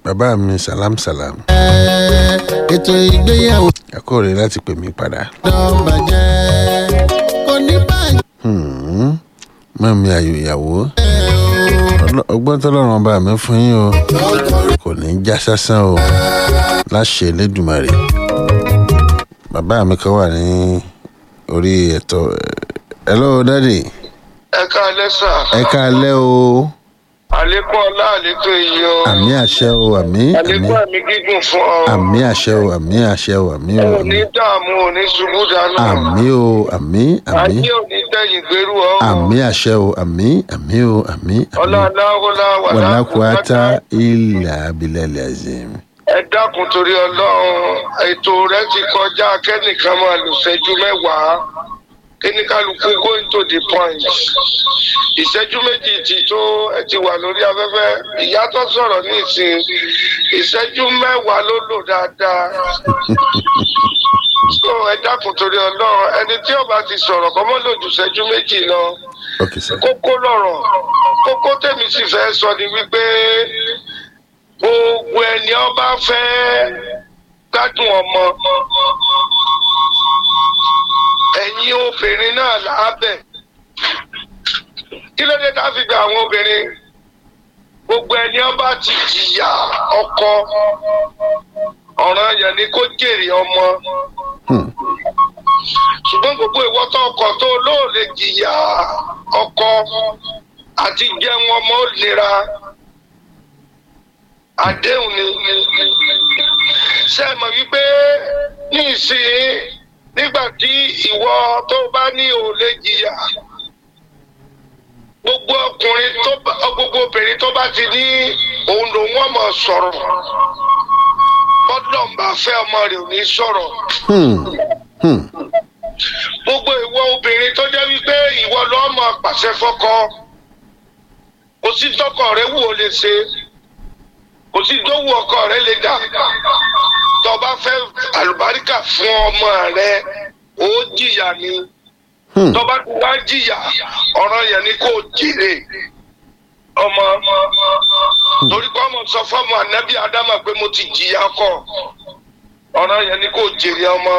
bàbá mi salam salam ètò ìgbéyàwó àkóòrè láti pè mí padà dán bàjẹ́ kò ní bàjẹ́ Hmm, mọ́ mi àyò ìyàwó Ọlọ́- ọgbọ́n tọ́lọ́run ọba mi fún yín o kò ní í já sásán o láṣẹ Elédùmarè bàbá mi kan wà ní orí ẹ̀tọ́ hello daddy ẹ káalẹ́ sà ẹ káalẹ́ o àlékún ọlá àlékún iyì o àmì àṣẹ o àmì àmì àlékún ẹ̀mí gígùn fún ọ àmì àṣẹ o àmì àṣẹ o àmì o ò ní dààmú ò ní ṣubú dànù àmì o àmì àmì ayé ò ní tẹ̀yìn gbèrú ọ àmì àṣẹ o àmì àmì o àmì ọlá àmì aláwọlá wàlákùátá ilà abilẹ̀ azim. ẹ dákun torí Ọlọ́run ètò rẹ ti kọjá kẹ́nìkan máa lò ṣẹ́jú mẹ́wàá kíníkàlùkù going to the point ìṣẹ́jú méjì ti tó ẹ ti wà lórí afẹ́fẹ́ ìyá tó sọ̀rọ̀ ní ìsìn ìṣẹ́jú mẹ́wàá ló lò dáadáa so ẹ dákun torí Ọlọ́run ẹni tí ó bá ti sọ̀rọ̀ kọ́ mọ́ lòjù ìṣẹ́jú méjì lọ ok sir. kókó lọ̀rọ̀ kókó tèmi sì fẹ́ sọ ni wípé gbogbo ẹni ọba fẹ́ gbádùn ọmọ ẹ̀yin obìnrin náà lábẹ́ kí ló dé tá a fi gba àwọn obìnrin gbogbo ẹni ọba ti jìyà ọkọ ọ̀ràn yẹn ni kó jèrè ọmọ Hmm. ṣùgbọ́n gbogbo ìwọ tó ọkọ tó lóòlè jìyà ọkọ àti jẹun ọmọ ó nira àdéhùn ni ṣe é mọ̀ wípé ní ìsìn nígbà tí ìwọ tó bá ní òòlè jìyà gbogbo ọkùnrin tó bá gbogbo obìnrin tó bá ti ní òun lòun ọmọ sọ̀rọ̀ bọ́dọ̀ ń bá fẹ́ ọmọ rẹ̀ ò ní sọ̀rọ̀ Hmm. Hmm. gbogbo ìwọ obìnrin tó jẹ́ wípé ìwọ lọ́ọ́ máa pàṣẹ fọ́kọ kò sí tọkọ rẹ wù ó lè ṣe kò sí tó wù ọkọ rẹ lè dà tó bá fẹ́ àlùbáríkà fún ọmọ rẹ ó jìyà ni Hmm. tó bá ti wá jìyà ọ̀ràn yẹn ni kò jèrè ọmọ torí pé ọmọ sọ fọmọ ànábì ádámà pé mo ti jìyà kọ ọ̀ràn yẹn ni kò jèrè ọmọ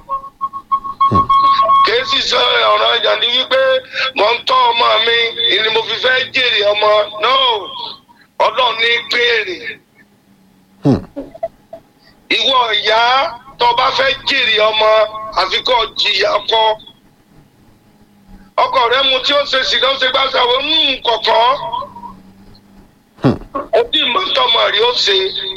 kèésì sọ ọ̀ràn yẹn ni wípé mo ń tọ́ ọmọ mi ni mo fi fẹ́ jèrè ọmọ no ọlọ́run ní péré Hmm. ìwọ ìyá tó bá fẹ́ jèrè ọmọ àfi kó jìyà ọkọ ọkọ rẹ mu tí ó ṣe sì ló ṣe gbà sáwọ ń kọ̀kọ́ ó bí mọ́tọ́mọ rí ó ṣe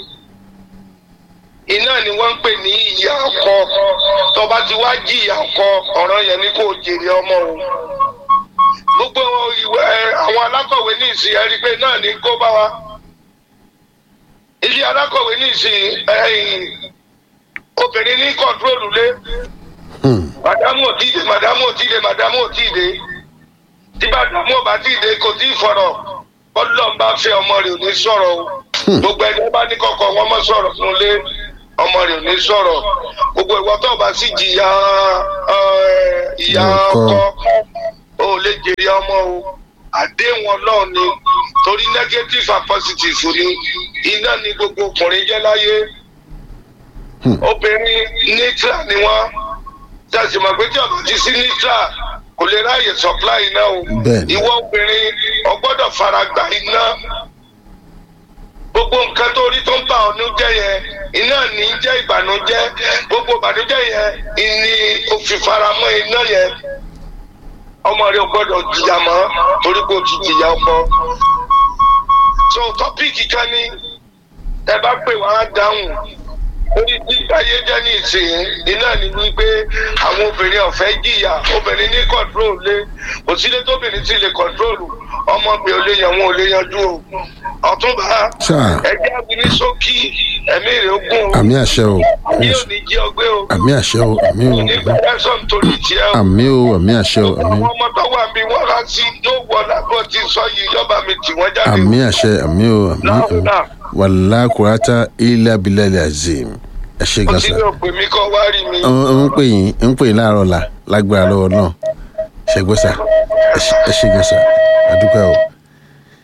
iná ni wọ́n ń pè ní ìyá ọkọ tó bá ti wá jìyà ọkọ ọ̀ràn yẹn ni kò jèrè ọmọ o gbogbo ìwé àwọn alákọ̀wé ní ìsìn ẹ̀rí pé náà ní kó bá wa ilé alákọ̀wé ní ìsìn ẹ̀yìn obìnrin ní kọ̀ńtrólù lé Hmm. màdámù òtíde màdámù òtíde màdámù òtíde tí màdámù ọba tíde kò tí ì fọ̀rọ̀ bọ́dúnlọ́ ń bá fẹ́ ọmọ rẹ̀ ò ní sọ̀rọ̀ o gbogbo ẹni tó bá ní kọ̀kọ̀ wọn mọ́ sọ̀rọ̀ fún un lé ọmọ rẹ̀ ò ní sọ̀rọ̀ gbogbo ìwọ tó bá sì jìyà ẹ, ìyá Ọkọ. ọkọ ò lè jèrè ọmọ o àdéhùn ọlọ́run ni torí negative and positive ni iná ni gbogbo ọkùnrin jẹ́ láyé Hmm. obìnrin nítra ni wọ́n tẹ̀sí mọ̀ pé tí ọ̀bà ti sí nítra kò lè ráàyè supply iná o Bẹ́ẹ̀ni. ìwọ obìnrin ọgbọ́dọ̀ fara gba iná gbogbo nǹkan tó rí tó ń bà ọ́nú jẹ́ yẹn iná ní í jẹ́ ìbànújẹ́ gbogbo ìbànújẹ́ yẹn ìní òfin faramọ́ iná yẹn ọmọ rẹ ò gbọ́dọ̀ jìyà mọ́ torí kò ti jìyà ọkọ so tọ́píìkì kan ní ẹ bá pè wá á dáhùn orí tí ayé jẹ́ ní ìsìn iná ni wípé àwọn obìnrin ọ̀fẹ́ jìyà obìnrin ní kọ̀ǹtrol lé kò sílé tóbìnrin sì lè kọ̀ǹtrol ọmọ mi ò lè yan wọn ò lè yanjú o ọ̀túnba Sáà. ẹgbẹ́ abìní sókí ẹ̀mí rẹ̀ ogún o àmì àṣẹ o àmì yóò àṣẹ- ní jí ọgbẹ́ o àmì àṣẹ o àmì o nígbà ẹ̀sán torí tiẹ̀ o àmì o àmì àṣẹ o àmì àwọn ọmọ tó wà mí wọ́n rà sí yóò wọ lábọ́ ti sọ yìí yọba mi tì wọ́n jáde àmì àṣẹ àmì o àmì o láwùrà wàlákùátá ilà abilẹ̀ azim ẹ ṣe ó gan ti sa ní òpè mi kọ́ wá rí mi. ń pè yín ń pè yín láàárọ̀ la lágbára lọ́wọ́ náà ṣe gbọ́ sa ẹ ṣe- ẹ ṣe gan sa àdúpẹ́ o.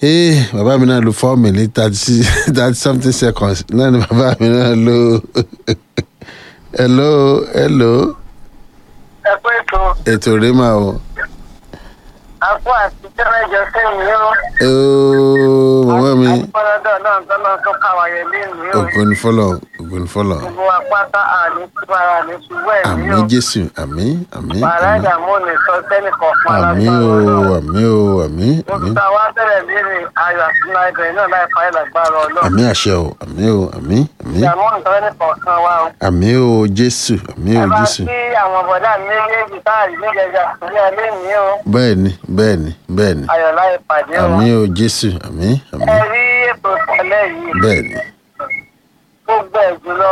ee bàbá mi náà lo four minutes thirty thirty something seconds náà ni bàbá mi náà lo hello hello ẹ pé tó ètò rẹ máa o àpò àti tẹ́lẹ̀jọ sẹ́yìn yóò. ooo màmá mi àpọ̀lọ́dọ̀ náà tọ́lọ́ tó káwáyé lẹ́nu yóò. ògo ni fọlọ ògo ni fọlọ gbogbo apáta àní túbára ní ṣùgbọ́n ẹ̀mí àmì yóò. jésù àmì àmì bàrá àmì ìdààmú ní sọ sẹ́nì kọ̀ọ̀kan àmì lágbára o Ọlọ́run. àmì o àmì mo àmì ti ta wá tẹ́lẹ̀ léèrè ayọ̀ àti náírà náà láì fa ìlàgbára ọlọ́run. àmì àṣẹ o àmì o àmì àmì ìdààmú nǹkan ní kọ̀ọ̀kan wa o. àmì o jésù àmì o ẹ bá jésù kí àwọn bọ̀dá mi méjèèjì táàrí níjẹjà sílẹ̀ lẹ́yìn o. bẹ́ẹ̀ ni bẹ́ẹ̀ ni bẹ́ẹ̀ ni ayọ̀ láì pàdé o. àmì o jésù àmì àmì ẹ rí ètò ìpínlẹ̀ yìí. bẹ́ẹ̀ ni gbogbo ẹ̀ jùlọ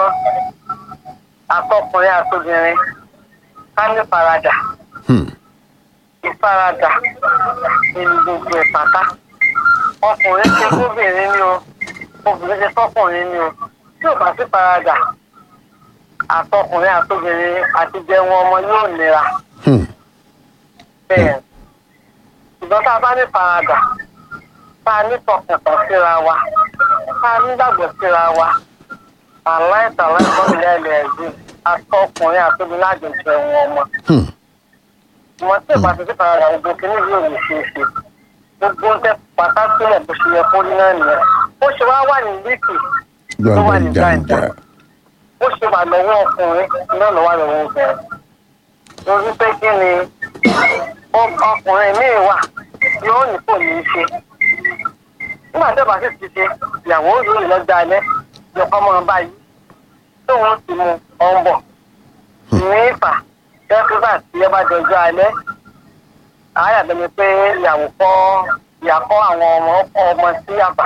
àtọkùnrin àtobìnrin ká ní faradà hmm. ìfaradà nínú gbogbo ẹ̀ pátá ọkùnrin ṣe fóbìnrin ni o obìnrin ṣe fọkùnrin ni o tí ò bá sí faradà àtọkùnrin àtobìnrin àti jẹun ọmọ yóò nira Hmm. bẹ́ẹ̀ ṣùgbọ́n tá a bá ní faradà tá a ní tọkàntàn síra wa tá a nígbàgbọ́ síra wa aláìsàn aláìsàn ilé ẹ̀lẹ́ ẹ̀sìn àtọkùnrin àtobìnrin àjọṣe wọn ọmọ Hmm. wọn tí ìbá ti sí faradà gbogbo kìíní yóò lè ṣe é ṣe gbogbo ń tẹ pátá sílẹ̀ bó ṣe yẹ kó rí náà nìyẹn ó ṣe wá wà ní líkì tó wà ní gbàngbà gbàǹjà jàǹjà ó ṣe wà lọ́wọ́ ọkùnrin náà lọ́wọ́ lọ́wọ́ obìnrin lórí pé kí ni ó- ọkùnrin míì wà yóò ní kò ní í ṣe nígbà tó bá sì ti ṣe ìyàwó yóò lọ́jọ́ alẹ́ lọ́kọ́ mọ́ ọ báyìí tóun ti mu ọ̀n bọ̀ ní ìfà dẹ́kúbà tí ẹ bá dọjọ́ alẹ́ àáyà bẹ́ni pé ìyàwó kọ́ ìyàkọ́ àwọn ọmọ ọkọ ọmọ sí àbá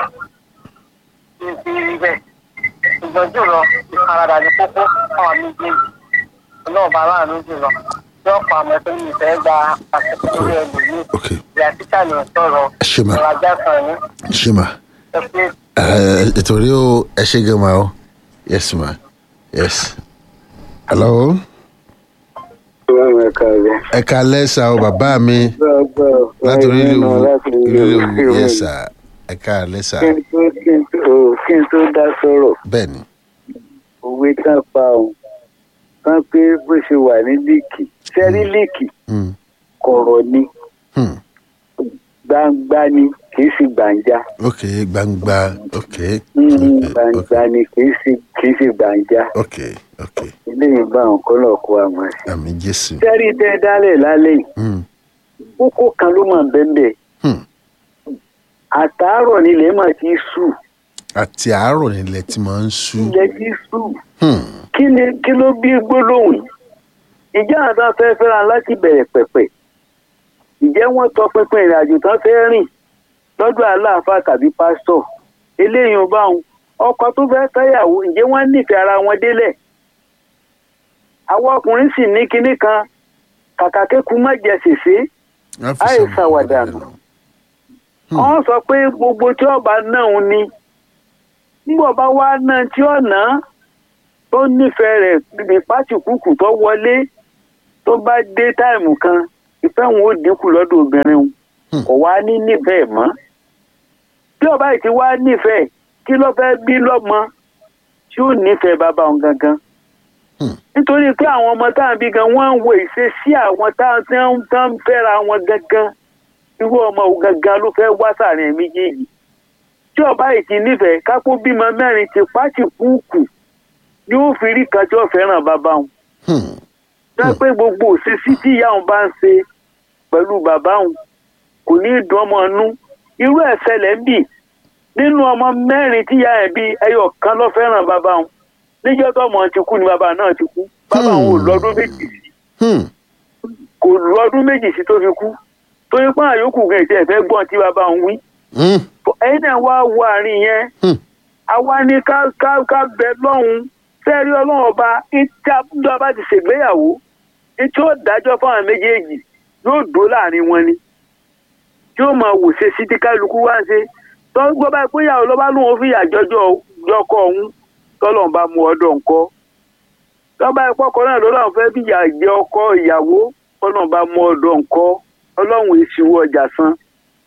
ní ti rí bẹ́ẹ̀ ṣùgbọ́n jùlọ ìfaradà ní kókó àwọn méjèèjì ọlọ́ọ̀bá aláàánú jùlọ yóò pa àmọ́ tó ní ìfẹ́ gba àṣẹkù lórí ẹlòmíì ok ìyá títà ní sọ̀rọ̀ ẹ ṣe mà ìrajà kan ní ṣe mà ẹ pé Eh, ètò rí o ẹ ṣe gan ma o yes ma yes hello Ọlọ́run ẹ̀ka rẹ̀. ẹ ká lẹ́sà o bàbá mi Gbọ́gbọ́. láti orílẹ̀ Nínú láti orílẹ̀ orílẹ̀ yes sir ẹ ká lẹ́sà Kí n tó kí n tó o, kí n tó dá sọ̀rọ̀, bẹ́ẹ̀ ni òwe tán pa òun. Kán pé bó ṣe wà ní líìkì. Sẹ́rí líìkì Hmm. kọ̀rọ̀ ni, Hmm. gbangba ni, kì í ṣe gbàǹjà. ok gbangba ok Mm, ok Gbangba ni kì í ṣe kì í ṣe gbàǹjà. ok ok Eléyìí bá àwọn kọ́ náà kó àmọ́ sí. àmì jésù Sẹ́rí tẹ́ dálẹ̀ lálẹ́ yìí, Hmm. kókó kan ló mọ̀ bẹ́ẹ̀ Hmm. Àtàárọ̀ nílẹ̀ mà ti sùn. àti àárọ̀ nílẹ̀ tí máa ń sú Ilẹ̀ ti sùn. Hmm. kí ni kí ló bí gbólóhùn yìí ìjà àtàn fẹ́ fẹ́ra láti bẹ̀rẹ̀ pẹ̀pẹ̀ ìjẹ́ wọ́n tọ pinpin ìrìn àjò tán fẹ́ rìn lọ́dọ̀ aláàfáà tàbí pásítọ̀ eléyìí ò bá wọn ọkọ tó fẹ́ fẹ́yàwó ǹjẹ́ wọ́n nífẹ̀ẹ́ ara wọn délẹ̀ àwọn ọkùnrin sì ní kinní kan kàkà kéku má jẹ sèse Wọ́n fi Àì sọ̀rọ̀ ṣàwàdà ọ̀rọ̀ nù. lọ. wọ́n sọ pé gbogbo tí ọba náà ń ní nígbà bá wá náà tí ọ̀nà tó nífẹ̀ẹ́ rẹ̀ níbi pátìkùkù tó wọlé tó bá dé táìmù kan ìfẹ́ wọn ó dínkù lọ́dọ̀ obìnrin wọn Hmm. kò wá ní nífẹ̀ẹ́ mọ́ tí ọba yìí ti wá nífẹ̀ẹ́ kí ló fẹ́ bí lọ́mọ tí ó nífẹ̀ẹ́ bàbá wọn gangan Hmm. nítorí pé àwọn ọmọ táwọn bí gan wọ́n ń wo ìṣesí àwọn táwọn tí wọ́n tí wọ́n ń fẹ́ra wọn gangan irú ọmọ òun gangan ló fẹ́ wá sàárín ẹ̀ méjèèjì tí ọba yìí ti nífẹ̀ẹ́ kápó bímọ mẹ́rin ti pátì kúùkù ni ó fi rí kan tí ó fẹ́ràn bàbá wọn Hmm. jẹ́ pé gbogbo òṣèṣì tí ìyá òun bá ń ṣe pẹ̀lú bàbá òun kò ní í dùn ọmọ inú irú ẹ̀ ṣẹlẹ̀ ń bì nínú ọmọ mẹ́rin tí ìyá ẹ̀ bí ẹyọ kan ló fẹ́ràn bàbá òun níjọ́ tó ọmọ ti kú ni bàbá náà ti kú bàbá òun ò lọ́dún méjì sí Hmm. kò lọ́dún méjì sí tó fi kú torí pé àyókù gan ìtẹ́ ẹ̀fẹ́ gbọ́n tí bàbá òun wí Hmm. ẹ̀yin náà wá wo àárín yẹn Hmm. àwa ni ká ká ká bẹ lọ́hùn fẹ́ẹ́rí ọlọ́run ọba ìta tó bá ti ṣègbéyàwó tí ó dájọ́ fáwọn méjèèjì yóò dó láàrin wọn ni tí ó máa wò ṣe sí tí kálukú wá ń ṣe tó ń gbọ́ báyìí pé ìyàwó ló bá lóun ó fìyà jọjọ jọkọ ọ̀hún tọ́lọ́run bá mú ọdọ̀ ńkọ́ tọ́ba ìpọ́kọ náà ló láwọn fẹ́ fìyà jẹ ọkọ ìyàwó tọ́lọ́run bá mú ọdọ̀ ńkọ́ ọlọ́run ìṣìwọ́ ọjà san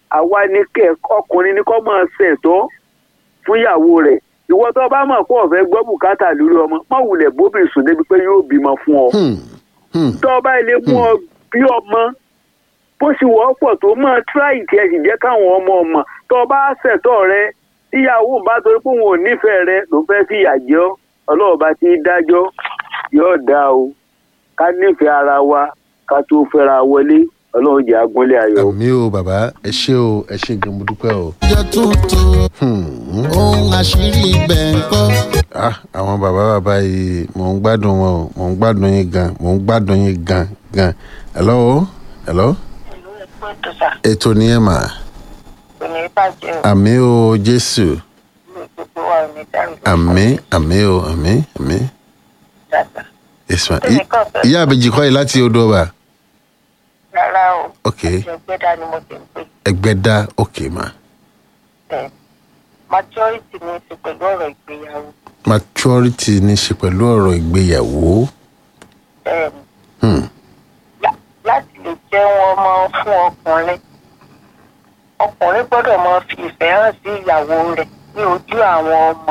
àwa ní kẹ ọkùnrin ní kọ́ máa ṣẹ̀tọ́ fún ìyàwó rẹ̀ ìwọ tó bá mọ̀ pé ọ̀fẹ́ gbọ́ bùkátà lórí ọmọ má wulẹ̀ bóbìnrin sùn débi pé yóò bímọ fún ọ Hmm. Hmm. tó o bá ilé mú ọ bí ọmọ bó ṣe wọ́pọ̀ tó máa tíráì tí ẹ sì jẹ́ káwọn ọmọ ọmọ tó o bá ṣẹ̀tọ́ rẹ tíyàwó bá torí pé òun ò nífẹ̀ẹ́ rẹ ló fẹ́ fi ìyà jẹ ọ́ ọlọ́run bá ti dájọ́ yóò dá o ká nífẹ̀ẹ́ ara wa ká tó fẹ́ra wọlé ọlọ́run jẹ́ agúnlẹ̀ ayọ̀. àmì o bàbá ẹ ṣé o ẹ ṣé gan mo dúpẹ́ o. ọjọ́ tuntun Hmm. ohun àṣírí ibẹ̀ ń kọ́. ah àwọn bàbá bàbá yìí mò ń gbádùn wọn o mò ń gbádùn yín gan mò ń gbádùn yín gan gan hello hello ìlú ẹ̀kọ́ ètò sà ètò nìyẹn mà kò ní bàjẹ́ o àmì o jésù ìlú gbogbo wa ò ní dàrú àmì àmì o àmì àmì dáadáa yes ma Èmi kàn fẹ́- ìyá àbèjì kọ́ yìí láti odò ọba rárá o ok ẹgbẹ́dá ni mo ti ń pè ẹgbẹ́ dá ok ma bẹ́ẹ̀ majority ní í ṣe pẹ̀lú ọ̀rọ̀ ìgbéyàwó maturity ní í ṣe pẹ̀lú ọ̀rọ̀ ìgbéyàwó bẹ́ẹ̀ ni hmm. lá- láti lè jẹ́ wọn ọmọ fún ọkùnrin ọkùnrin gbọ́dọ̀ máa fi ìfẹ́ hàn sí ìyàwó rẹ̀ ní ojú àwọn ọmọ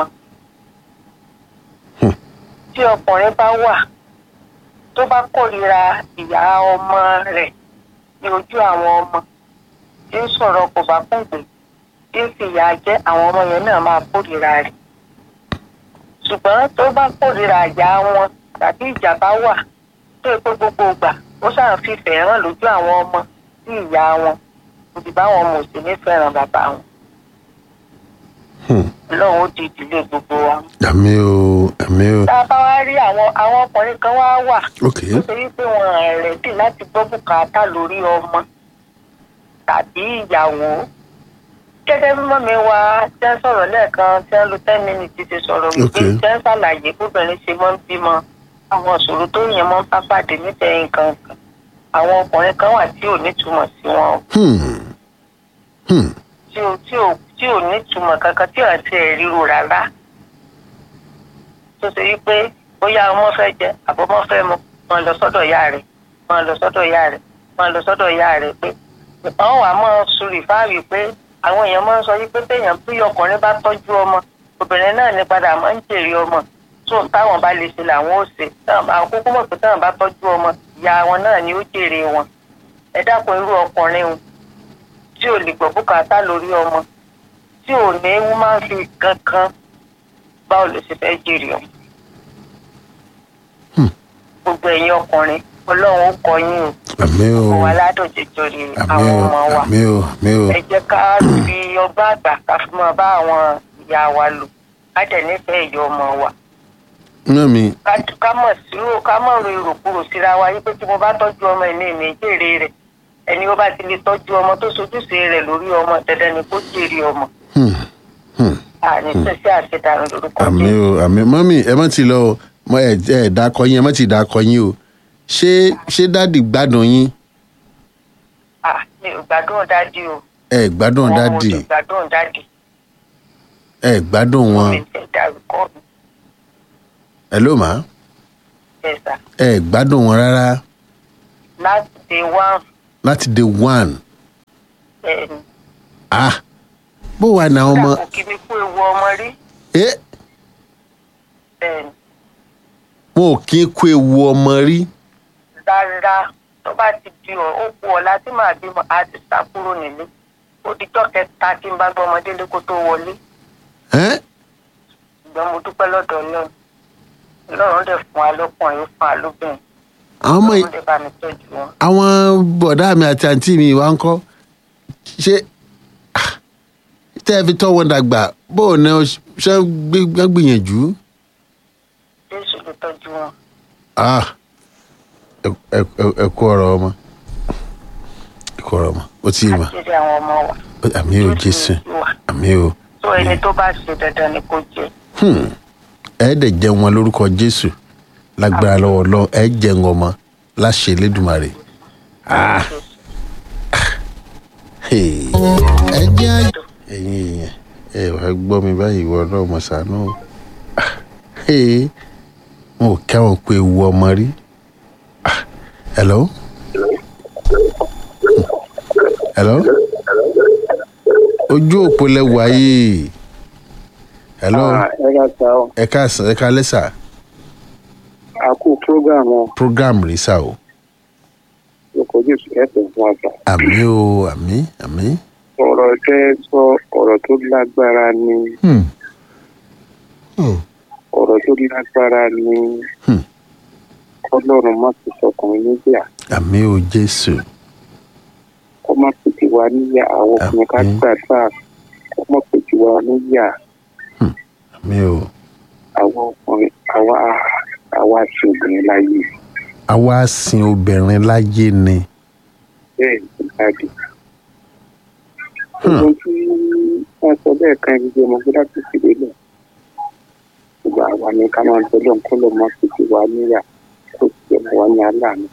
Hmm. tí ọkùnrin bá wà tó bá kórìíra ìyá ọmọ rẹ̀ ní ojú àwọn ọmọ tí ń sọ̀rọ̀ kò bá kúndé tí ń fìyà jẹ àwọn ọmọ yẹn náà máa kórìíra rẹ̀ ṣùgbọ́n tó bá kórìíra ìyá wọn tàbí ìjà bá wà tó yẹ pé gbogbo ìgbà ó ṣáà fífẹ́ hàn lójú àwọn ọmọ sí ìyá wọn òbí báwọn ọmọ òsì ní fẹ́ràn bàbá wọn Hmm. lọ́wọ́ ó di ìdílé gbogbo wa. àmì o àmì o tá a bá wá rí àwọn àwọn ọkùnrin kan wá wà ok tó ṣe wípé wọn rẹ̀dì láti gbọ́ bùkátà lórí ọmọ tàbí ìyàwó gẹ́gẹ́ bí mọ́mi wa tẹ́ ń sọ̀rọ̀ lẹ́ẹ̀kan tẹ́ ń lo ten minutes ti sọ̀rọ̀ wípé Okay. tẹ́ ń ṣàlàyé bóbìnrin ṣe mọ́ ń bímọ àwọn ìṣòro tó yẹn mọ́ ń bá pàdé nífẹ̀ẹ́ nǹkan kan àwọn ọkùnrin kan wà tí ò nítumọ̀ sí wọn o hmm. Hmm. tí ò tí ò tí ò nítumọ̀ kankan tí ò àti ẹ̀ ríro rárá tó ṣe wípé bóyá ọmọ fẹ́ jẹ àbọ̀mọ́ fẹ́ mu wọn lọ sọ́dọ̀ ìyá rẹ̀ wọn lọ sọ́dọ̀ ìyá rẹ̀ wọn lọ sọ́dọ̀ ìyá rẹ̀ pé àwọn wà mọ́ sùrì fáàrí pé àwọn èèyàn máa ń sọ wípé téèyàn bí ọkùnrin bá tọ́jú ọmọ obìnrin náà ní padà máa ń jèrè ọmọ tó táwọn bá lè ṣe làwọn ò ṣe táwọn àwọn kúkú mọ̀ pé táwọn bá tọ́jú ọmọ ìyá wọn náà ni ó jèrè wọn ẹ dákun irú ọkùnrin o tí ò lè gbọ́ bùkátà lórí ọmọ tí ò ní woman fi kankan báwo ló ṣe fẹ́ jèrè ọmọ. gbogbo ẹ̀yin ọkùnrin ọlọ́run ó kọ yín o àmì o kò wá ládùn jẹjọ rè àmì àwọn o ọmọ wa àmì o àmì o ẹ jẹ́ ká fi ọgbọ́n àgbà ká fi máa bá àwọn ìyá wa lò ká dẹ̀ nífẹ̀ẹ́ ìyá ọmọ wa náà mi ká- ká mọ̀ sírò ká mọ̀ ro ìròkúrò síra wa yí pé tí mo bá tọ́jú ọmọ ẹ̀ ní ìmì jèrè rẹ̀ ẹni ó bá ti lè tọ́jú ọmọ tó sojúṣe rẹ̀ lórí ọmọ dandan ni kó jèrè ọmọ hmm. Hmm. àní sẹ́sẹ́ àṣetàrun lórúkọ àmì Jésù. o àmì mọ́mì ẹ má ti lọ o mọ ẹ ẹ dákọ yín ẹ má ti dákọ yín o ṣé ṣé dáàdì gbádùn yín Ah, mi ò gbádùn dádì o. ẹ gbádùn Wọn ò dáàdì lè gbádùn dádì. ẹ gbádùn wọn Mi fẹ́ dárúkọ mi ẹ ló mà bẹ́sà. ẹ gbádùn wọn rárá Láti day one láti day one ẹni. ah bó wà ní àwọn ọmọ Kódà kò kí mi kú ewu ọmọ rí. ẹ Bẹ́ẹ̀ni, wọn ò kí ń kó ewu ọmọ rí rárá tó bá ti di ọ̀ ó kú ọ̀la tí màá bímọ á ti sá kúrò nílé. Ó di jọ́ kẹta tí n bá gbọ́ ọmọdé lé kó tó wọlé. ẹ Ṣùgbọ́n mo dúpẹ́ lọ́dọ̀ Ọlọ́run. Ọlọ́run dẹ̀ fún wa lọ́kùnrin ó fún wa lóbìnrin. àwọn ọmọ yìí Ọlọ́run dẹ̀ bá mi tọ́jú wọn. àwọn bọ̀dá mi àti àǹtí mi wá ń kọ́ ṣé ah, tẹ́ ẹ fi tọ́ wọn dàgbà bó o ní ọ ṣe gbé- gbé- gbìyànjú. Jésù ló tọ́jú wọn. ah ẹ- ẹ- ẹ- ẹ kú ọ̀rọ̀ ọmọ ẹ kú ọ̀rọ̀ ọmọ ó ti mà Àṣírí àwọn ọmọ wa. àmì ò jésù wà. àmì ò tó ẹni tó bá ṣe dandan ni kò jẹ Hmm. ẹ dẹ̀ jẹun wọn lórúkọ jésù lágbára lọ́wọ́ lọ ẹ jẹun ọmọ láṣẹ elédùmarè ah hey. ẹ jẹ́ àjọ. ẹ̀yin èèyàn ẹ wàá gbọ́ mi báyìí ìwọ náà mọ̀ sànú o. Ah, hey. wọn ò kẹ́wọ̀n pé ewu ọmọ rí Ah, hello hello ojú òpó lẹ wáyé hello ẹ ká ta ọ ẹ káàsán ẹ ká lẹ́sà a kú program ọ program rí sá o lóko jésù ẹsẹ fún àgbà àmì o àmì àmì. ọ̀rọ̀ tẹ́ sọ ọ̀rọ̀ tó lágbára ni Hmm. Hmm. ọ̀rọ̀ tó lágbára ni Hmm. ọlọ́run má ti sọkùnrin níjà àmì o jésù kó má pètè wá níyà àwọn ọkùnrin ká Àmín. gbàdúrà kó má pètè wá níyà àmì o àwọn ọkùnrin àwa àwa àti obìnrin láyé àwa sin obìnrin láyé ni bẹ́ẹ̀ ní jáde. Hmm. ohun tí wọ́n sọ bẹ́ẹ̀ kan ẹni jẹ́ ọmọ gbọ́dọ̀ tó sì lélẹ̀ gbogbo àwa ni ká máa bẹ lọ́n kó lọ́ máa pèsè wá níyà kó sì jẹ́ wá ní aláàánú.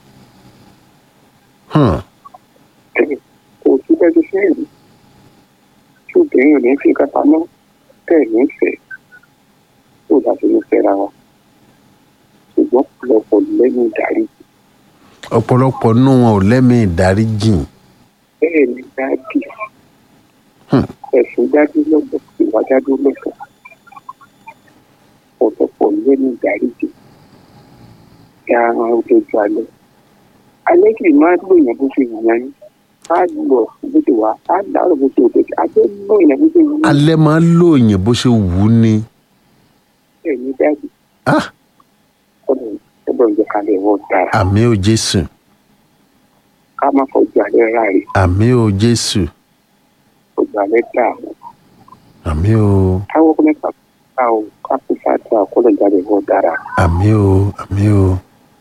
Hmm. kò sí bẹ́ẹ̀ tó fẹ́ rí tí obìnrin ò ní fi nǹkan pamọ́ bẹ́ẹ̀ ní fẹ́ tó bá ti ní fẹ́ra wa ṣùgbọ́n ọ̀pọ̀lọpọ̀ lẹ́yìn ìdarí ọ̀pọ̀lọpọ̀ nínú wọn ò lẹ́mìí ìdáríjìn bẹ́ẹ̀ ni dáàdì Hmm. ẹ̀sùn dájú lọ́gbọ̀ ìwà dájú lọ́gbọ̀ ọ̀pọ̀lọpọ̀ lẹ́yìn ìdarí jù kí a rán ojú alẹ́ alẹ́ kì í máa lò yẹn bó ṣe wù yẹn á lọ bó ṣe wà á dárò bó ṣe òkè á tó lò yẹn bó ṣe wù yẹn alẹ́ máa ń lòyìn bó ṣe wù ú ni bẹ́ẹ̀ ni dáàdì Ah, ọ̀dọ̀ ọ̀dọ̀ ìjọkalẹ̀ wọ́n dára àmì o jésù ká má fọjú alẹ́ ráre àmì o jésù fọjú alẹ́ dààmú àmì o káwọ́ kọ́ mẹ́fà ká o ká kó fàtà ọ̀kọ́lọ̀ ìjáde wọ́n dára àmì o àmì o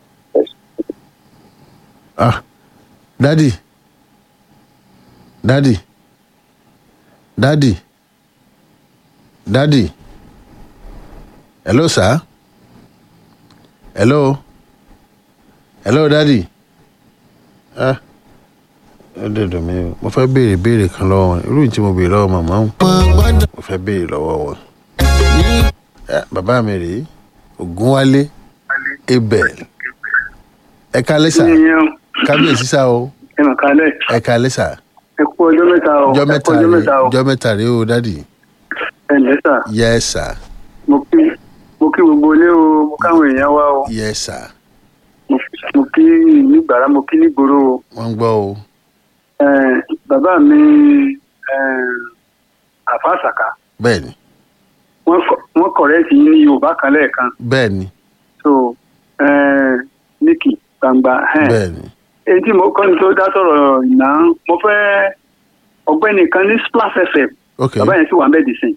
ah dadi dadi dadi dadi hello sir hello hello dadi ah ó dẹ̀dọ̀ mi o mo fẹ́ béèrè béèrè kan lọ́wọ́ wọn irú tí mo béèrè lọ́wọ́ màmá wọn wọn gbọ́dọ̀ mo fẹ́ béèrè lọ́wọ́ wọn. ní Eh, bàbá mi rèé ògúnwálé abel ẹ kalẹ́ sà ìyẹn kábíyèsí sá o ẹ mà kálẹ̀ ẹ kalẹ́ sà ẹ kú ọjọ́ mẹ́ta o jọ ẹ kú mẹ́ta ọjọ́ rèé mẹ́ta o jọ mẹ́ta rèé o dádì ẹ ǹlẹ́ sà yẹ sà mo kí mo kí gbogbo ilé o mo káwọn èèyàn wá o yẹ sà mo- mo kí nígbàrá mo kí nígboro o wọ́n ń gbọ́ o Ẹ, bàbá mi ẹ, àfa àṣàkà bẹ́ẹ̀ ni wọ́n kọ- wọ́n kọ̀rẹ́ẹ̀tì yín ní yorùbá kan lẹ́ẹ̀kan bẹ́ẹ̀ ni so ẹ, níkì gbangba ẹ. bẹ́ẹ̀ ni èyí tí mo kọ́ ni tó dá sọ̀rọ̀ ìná mo fẹ́ ọgbẹ́ni kan ní splash fm ok bàbá yẹn sì wà ń bẹ́ẹ̀ dì sìn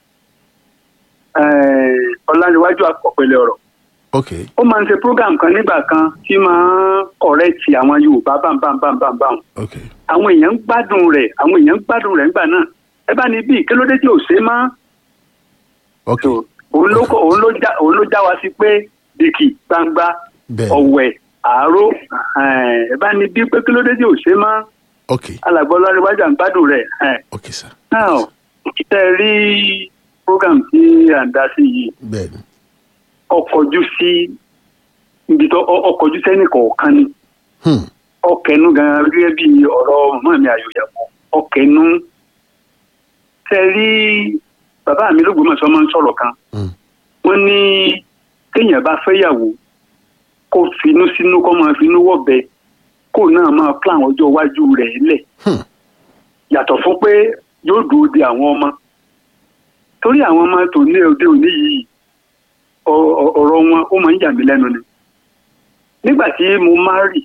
ọ̀làníwájú àpọ̀pẹ̀lẹ̀ ọ̀rọ̀ ok ó máa ń ṣe program kan nígbà kan tí máa ń kọ̀rẹ́ẹ̀tì àwọn yorùbá bámbámbámbámbám ok àwọn èèyàn ń gbádùn rẹ̀ àwọn èèyàn ń gbádùn rẹ̀ nígbà náà ẹ bá ní bíi kí ló dé tí ò ṣe máa ok tó òun ló kọ òun ló já òun ló já wa sí pé dìkì gbangba bẹ́ẹ̀ ni ọ̀wẹ̀ àárò ẹ bá ní bíi pé kí ló dé tí ò ṣe máa ok alàgbọ́ ọlọ́run à ń gbádùn rẹ̀ ok sà now tẹ rí program tí à ń dá sí yìí bẹ́ẹ̀ ni ọkọ̀jú sí ibi tó ọ- ọkọ̀jú sẹ́nì kọ̀ọ̀kan ni hmm. ọkẹnu gan gẹ́gẹ́ bí ọ̀rọ̀ mọmọ mi àyòyàwó ọkẹnu tẹ rí bàbá mi lÓgbómọ̀ṣọ́ máa ń sọ̀rọ̀ kan Hmm. wọ́n ní téèyàn bá fẹ́yàwó kó finú sínú kó máa finú wọ̀bẹ kó náà máa plan ọjọ́ iwájú rẹ̀ lẹ̀ Hmm. yàtọ̀ fún pé yóò dúró de àwọn ọmọ torí àwọn ọmọ tó ní òde òní yìí ọ- ọ- ọ̀rọ̀ wọn ó máa ń yà mí lẹ́nu ni nígbà tí mo máa rì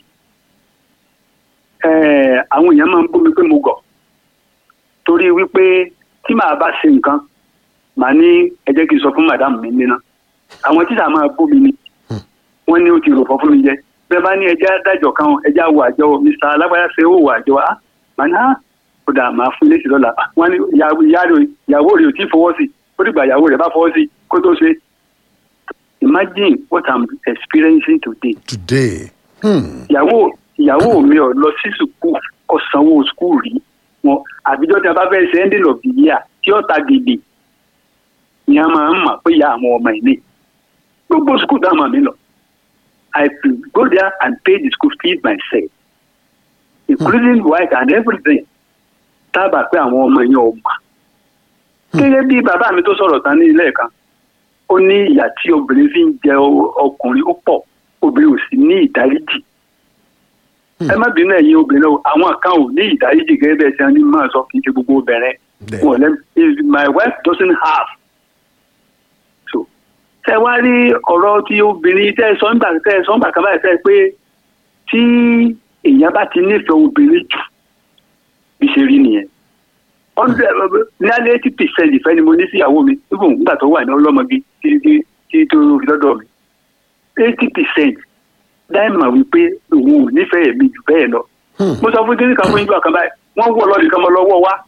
eh, àwọn èèyàn máa ń bú mi pé mo gọ̀ torí wípé tí màá bá ṣe nǹkan màá ní ẹ jẹ́ kí n sọ fún màdàmù mi níná àwọn títà máa bú mi ni wọ́n ní ó ti rò fọ́ fún mi jẹ bẹ́ẹ̀ bá ní ẹjẹ́ adájọ́ kan ẹjẹ́ àwọ̀ àjọ mr alágbáyà ṣe ó wọ àjọ á màá ní á ó dà máa fún lẹ́sìn lọ́la wọ́n ní ìyàwó ìyá- ìyàwó rẹ̀ ò tí ì fọwọ́ sí ó dìgbà ìyàwó rẹ̀ bá fọwọ́ sí kó tó ṣe imagine what i'm experiencing today today hmm. ìyàwó ìyàwó mi ò lọ sí sùkúù kò sanwó sùkúù rí wọn àbíjọ tí a bá fẹ́ ṣe ending of the year tí ó ta gèdè ni a máa ń mọ̀ pé ìyá àwọn ọmọ ẹ̀ ní gbogbo sùkúù táwọn ọmọ mi lọ i could go there and pay the school fees myself including white and everything tábà pé àwọn ọmọ yẹn ò mà gẹ́gẹ́ bí bàbá mi tó sọ̀rọ̀ tán ní ilé ẹ̀kan ó ní ìyà tí obìnrin fi ń jẹ ọ- ọkùnrin ó pọ̀ obìnrin ò sì ní ìdáríjì ẹ má bínú ẹ̀yin obìnrin o àwọn kan ò ní ìdáríjì gẹ́gẹ́ bẹ́ẹ̀ tí wọ́n ní máa sọ kì í ṣe gbogbo obìnrin Bẹ́ẹ̀. wọn lẹ if my wife doesn't have so tẹ wá rí ọ̀rọ̀ tí obìnrin tẹ ẹ sọ nígbà tẹ ẹ sọ nígbà kan báyìí tẹ ẹ pé tí èèyàn bá ti nífẹ̀ẹ́ obìnrin jù bí ṣe rí nìyẹn hundred nearly eighty percent ìfẹ́ ni mo ní síyàwó mi even nígbà tó wà ní ọlọ́mọge tí tí tí tó rí lọ́dọ̀ mi eighty percent dáìmọ̀ wípé òun ò nífẹ̀ẹ́ mi jù bẹ́ẹ̀ lọ Hmm. mo sọ fún kíní kan fún ìjọ kan báyìí wọ́n wọ̀ lọ́ọ̀dì kan mọ́ lọ́wọ́ wa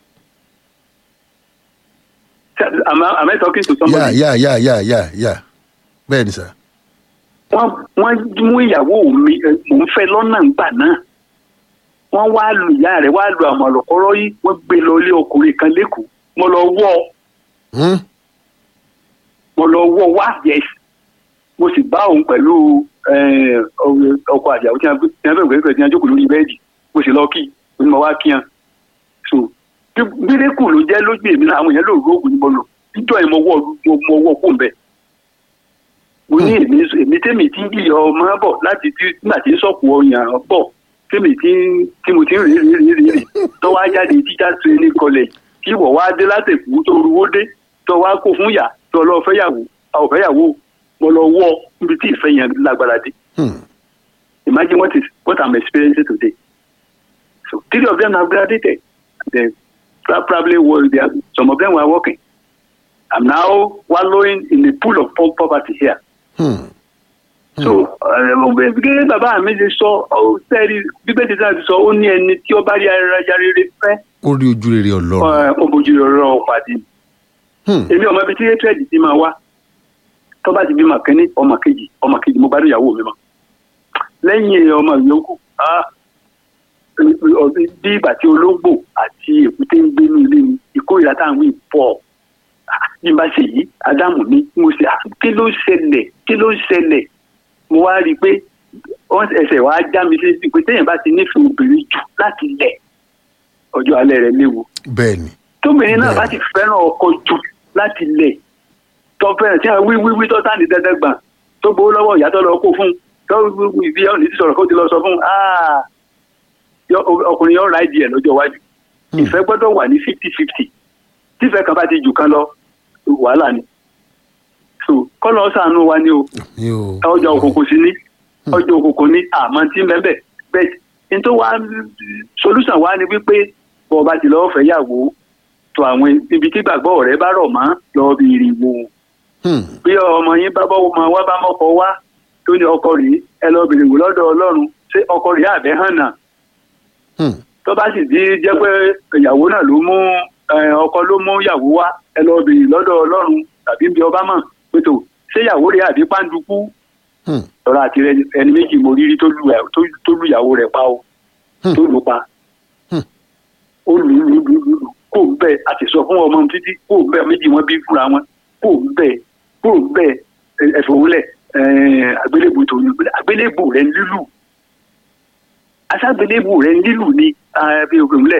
am I am I talking to yà somebody? yà yà yà yà yà bẹ́ẹ̀ ni sà. wọ́n wọ́n mú ìyàwó mi ẹ, mò ń fẹ́ lọ́nà ńgbà náà wọ́n wá lu ìyá rẹ̀ wá lu àmọ̀ lọ́kọ́rọ́ yìí wọ́n gbé lọ ilé ọkùnrin kan lẹ́kọ̀ọ́ mo lọ wọ́ ọ Hmm? mo lọ wọ́ wá yes mo sì bá òun pẹ̀lú eh, ọkọ àjàwó tí wọ́n fẹ́ gbẹ́gbẹ́ tí wọ́n jókòó lórí bẹ́ẹ̀dì mo sì lọ kí mo ní mo wá kí hàn so gbérékù ló jẹ́ lójú èmi náà àwọn èèyàn lò róògùn ni mo lò níjọ́ yẹn mo wọ́ mo- mo wọ́ kó ń bẹ̀ mo ní èmi èmi tèmi tí ń jìyà ọmọ bọ̀ láti tí nígbà tí ń sọ̀kù ọyàn bọ̀ tèmi tí ń- tí mo ti ń rèé rèé rèé rèé tó wá jáde teacher training college kí wọ̀ wá dé látẹ̀kù tó ruwó dé tó wá kó fún yà tó lọ fẹ́yàwó àwọn fẹ́yàwó mo lọ wọ́ níbi tí ìfẹ́ yẹn lágbára dé Hmm. imagine what is what I'm experiencing today so three of them have graduated they probably were there some of them were working I'm now wallowing in a pool of po- poverty here Hmm. so gẹ́gẹ́ bàbá mi ti sọ ọ sẹ́ẹ̀rì bíbélì náà ti sọ ó ní ẹni tí ó bá rí ara rere fẹ́ ó rí ojú rere ọlọ́run. ó bójú ọ̀rọ̀ pàdé Hmm. èmi ọmọ ibi tí hatred ti máa wá tó bá ti bímọ kínní ọmọ kejì ọmọ kejì mo bá rí ìyàwó mi mọ lẹ́yìn ọmọ yòókù ah, bí ìgbà tí ológbò àti èkúté ń gbé ní ilé mi ìkórìíra tá à ń wí pọ̀ Ah, bí n bá ṣe yìí ádámù mi mo ṣe ah, kí ló ṣẹlẹ̀ kí ló ṣẹlẹ̀ mo wá rí i pé wọ́n ẹsẹ̀ wàá já mi sí pé téèyàn bá ti nífẹ̀ẹ́ obìnrin jù láti lẹ̀ ọjọ́ alẹ́ rẹ̀ léwu bẹ́ẹ̀ ni. tóbìnrin náà Bẹ́ẹ̀. bá ti fẹ́ràn ọkọ jù láti lẹ̀ tó fẹ́ràn tí wọ́n wí wí wí tó sáà ní dandan gbà tó gbowó lọ́wọ́ ìyá tó lọ kó fún un tó wí wí bí ọ̀nì ti sọ̀rọ̀ kó ti lọ sọ fún un "Ah, yọ- ọkùnrin yóò ra ìdí ẹ̀ lọ́jọ́ iwájú ìfẹ́ gbọ́dọ̀ wà ní fifty fifty tífẹ́ kan bá ti jù kan lọ wàhálà ni so kọ́lọ́ sànú wa ni o mi ò. ọjà òkùnkùn sí ní ọjà òkùnkùn ní àmọ́ tí ń bẹ́ẹ̀ bẹ́ẹ̀ ní tó wá solution wá ni wípé bọ́ ọba ti lọ́ọ́ fẹ́ yàwó tó àwọn ibi tí gbàgbọ́ rẹ bá rọ̀ mọ́ lọ́ọ́ bí ìrìwò Hmm. bí ọmọ yín bá bọ́ ọmọ wa bá mọ́kọ wá tó ní ọkọ rèé ẹ lọ́ọ́ bèrè wò lọ́dọ̀ ọlọ́run ṣé ọkọ rèé àbẹ́ hàn náà Hmm. tó bá sì di jẹ́ pé ìyàwó náà ló mú eh, ọkọ ló mú ìyàwó wá ẹ lọ́ọ́ bèrè lọ́dọ̀ ọlọ́run tàbí bí ọba mọ̀ pé tó ṣé ìyàwó rèé àbí pàǹdùkú Hmm. lọ́rọ̀ àti rẹ ẹni méjì mo rírí tó lu ẹ̀- tó- tó lu ìyàwó rẹ̀ pa o Hmm. tó lù pa Hmm. ó lù lù lù lù lù kó o bẹ́ẹ̀ a ti sọ fún ọmọ títí kó o bẹ́ẹ̀ méjì wọn bí fúnra wọn kó o bẹ́ẹ̀ kó o bẹ́ẹ̀ ẹ̀fọ́ wúlẹ̀ àgbélébù tó ní àgbélébù rẹ̀ ń lílù aṣágbélébù rẹ̀ ń lílù ni bí òkè wúlẹ̀